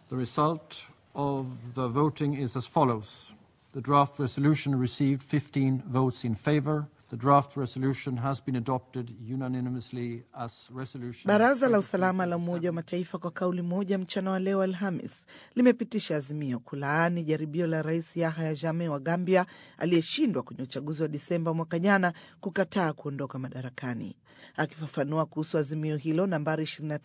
The result of the voting is as follows. The draft resolution received 15 votes in favor. The draft resolution has been adopted unanimously as resolution. Baraza la usalama la Umoja wa Mataifa kwa kauli moja mchana wa leo Alhamis limepitisha azimio kulaani jaribio la Rais Yahya Jammeh wa Gambia aliyeshindwa kwenye uchaguzi wa Disemba mwaka jana kukataa kuondoka madarakani. Akifafanua kuhusu azimio hilo nambari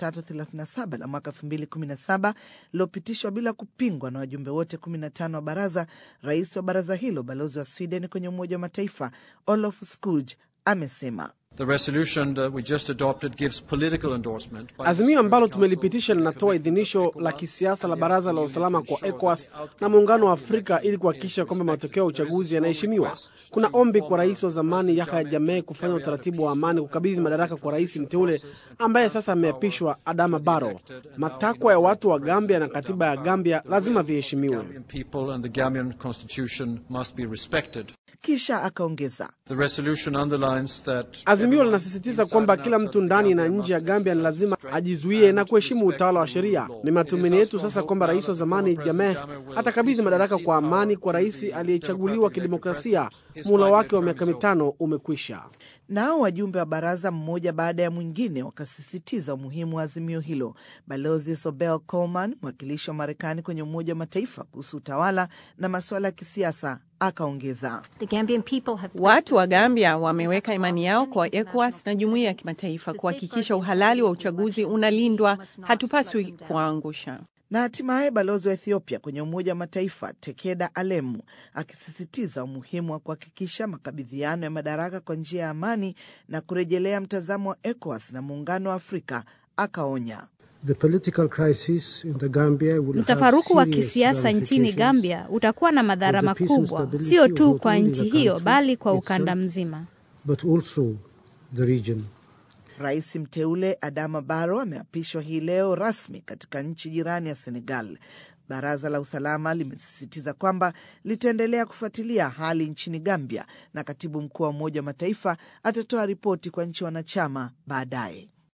2337 la mwaka 2017 lilopitishwa bila kupingwa na wajumbe wote 15 wa baraza, rais wa baraza hilo balozi wa Sweden kwenye Umoja wa Mataifa Olof Skuj amesema The resolution that we just adopted gives political endorsement by Azimio ambalo tumelipitisha linatoa idhinisho la kisiasa la Baraza la Usalama kwa ECOWAS na Muungano wa Afrika ili kuhakikisha kwamba matokeo ya uchaguzi yanaheshimiwa. Kuna ombi kwa rais wa zamani Yahya Jammeh kufanya utaratibu wa amani kukabidhi madaraka kwa rais mteule ambaye sasa ameapishwa Adama Barrow. Matakwa ya watu wa Gambia na katiba ya Gambia lazima viheshimiwe. Gambian people and the Gambian constitution must be respected. kisha akaongeza The resolution underlines that Azimio linasisitiza kwamba kila mtu ndani na nje ya Gambia ni lazima ajizuie na kuheshimu utawala wa sheria. Ni matumaini yetu sasa kwamba rais wa zamani Jammeh atakabidhi madaraka kwa amani kwa rais aliyechaguliwa kidemokrasia. Muhula wake wa miaka mitano umekwisha. Nao wajumbe wa baraza mmoja baada ya mwingine wakasisitiza umuhimu wa azimio hilo. Balozi Sobel Coleman, mwakilishi wa Marekani kwenye Umoja wa Mataifa kuhusu utawala na masuala ya kisiasa, akaongeza The Gambian people have Watu wa Gambia wameweka imani yao kwa ECOWAS na jumuiya ya kimataifa kuhakikisha uhalali wa uchaguzi unalindwa. Hatupaswi kuwaangusha. na hatimaye balozi wa Ethiopia kwenye Umoja wa Mataifa Tekeda Alemu akisisitiza umuhimu wa kuhakikisha makabidhiano ya madaraka kwa njia ya amani na kurejelea mtazamo wa ECOWAS na Muungano wa Afrika, akaonya The political crisis in the Gambia will Mtafaruku have wa serious kisiasa nchini ramifications Gambia utakuwa na madhara for the peace and makubwa, stability sio of tu not kwa only nchi the hiyo, country bali kwa itself, ukanda mzima. but also the region. Rais mteule Adama Barrow ameapishwa hii leo rasmi katika nchi jirani ya Senegal. Baraza la usalama limesisitiza kwamba litaendelea kufuatilia hali nchini Gambia na katibu mkuu wa Umoja wa Mataifa atatoa ripoti kwa nchi wanachama baadaye.